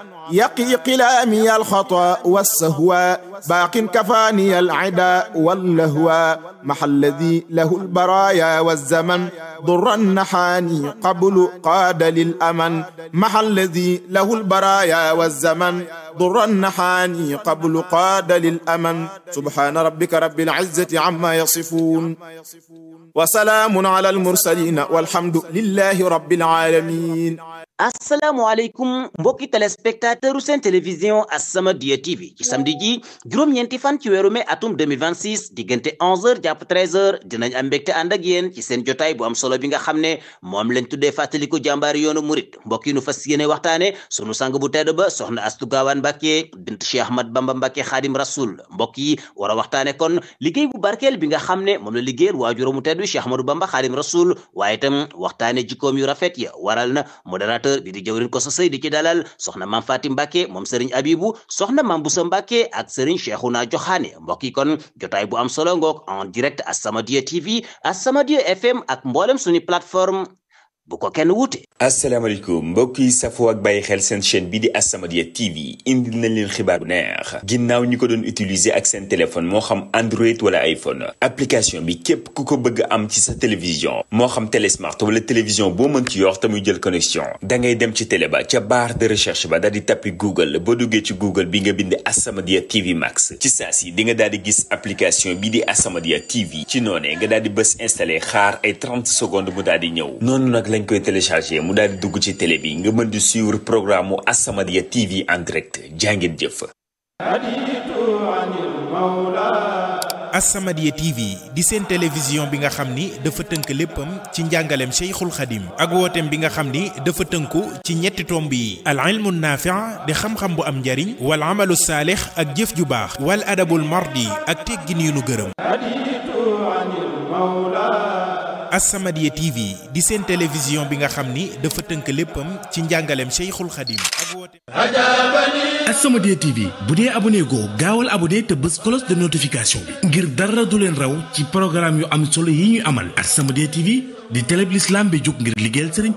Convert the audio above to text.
يقي قلامي الخطا والسهوى باق كفاني العدا واللهوى مع الذي له البرايا والزمن ضر نحاني قبل قاد للأمن مع الذي له البرايا والزمن ضر نحاني قبل قاد للأمن سبحان ربك رب العزة عما يصفون وسلام على المرسلين والحمد لله رب العالمين asalaamaaleykum mbokki téléspectateur seen télévision As-Samadiyya TV ci samedi ji juróom-ñeenti fan ci weeru mai atum 2026 diggante 11h jàpp 13h dinañ am mbégte ànd ak yéen ci seen jotaay bu am solo bi nga xam ne moom lañ tuddee fàttaliku jàmbaari yoonu murit mbokk yi nu fas yéene waxtaane sunu sang bu tedd ba soxna Astu Gaawaan Mbàkke bint Cheikh Ahmad Bamba Mbàkke Xaadim Rasul mbokk yi war a waxtaane kon liggéey bu barkeel bi nga xam ne moom la liggéeyal waajuramu tedd Cheikh Ahmadou Bamba Xaadim Rasul waaye itam waxtaane jikkoom yu rafet ya waral na modérateur bi di jëwrin ko sa sëy di ci dalal soxna maam Fatim Mbàkke moom sëriñ Abibu soxna maam Busa Mbàkke ak sëriñ Cheikhouna Joxaane mbokk yi kon jotaay bu am solo ngoog en direct As-Samadiyya TV As-Samadiyya FM ak mboolem suñu plateforme bu ko kenn wuute asalaamaaleykum mbokk yi safoo ak bàyyi xel seen chaîne bi di As-Samadiyya TV indi nañ leen xibaar bu neex ginnaaw ñi ko doon utiliser ak seen téléphone moo xam Android wala iPhone application bi képp ku ko bëgg am ci sa télévision moo xam télé smart wala télévision boo mën ci yor te muy jël connexion da ngay dem ci télé ba ca barre de recherche ba daal di tappi Google boo duggee ci Google bi nga bind As-Samadiyya TV Max ci saa si di nga daal di gis application bi di As-Samadiyya TV ci noonee nga daal di bës installé xaar ay 30 secondes mu daal di ñëw noonu nag lañ koy téléchargé mu daal di dugg ci télé bi nga mën di suivre programme mu As-Samadiyya TV en direct jàngeen jëf. As-Samadiyya TV di seen télévision bi nga xam ni dafa tënk léppam ci njàngaleem Cheikhul Khadim ak wooteem bi nga xam ni dafa tënku ci ñetti tomb yi al ilmu naafi' di xam-xam bu am njariñ wal amalu saalix ak jëf ju baax wal adabul mardi ak teggin yu nu gërëm As-Samadiyya TV di seen télévision bi nga xam ni dafa tënk léppam ci njàngaleem Cheikhul Khadim ak wooteem As-Samadiyya TV bu dee abonné goo gaawal abonné te bës cloche de notification bi ngir dara du leen raw ci programme yu am solo yi ñuy amal As-Samadiyya TV di télé bi l'islam bi jóg ngir liggéeyal Sëriñ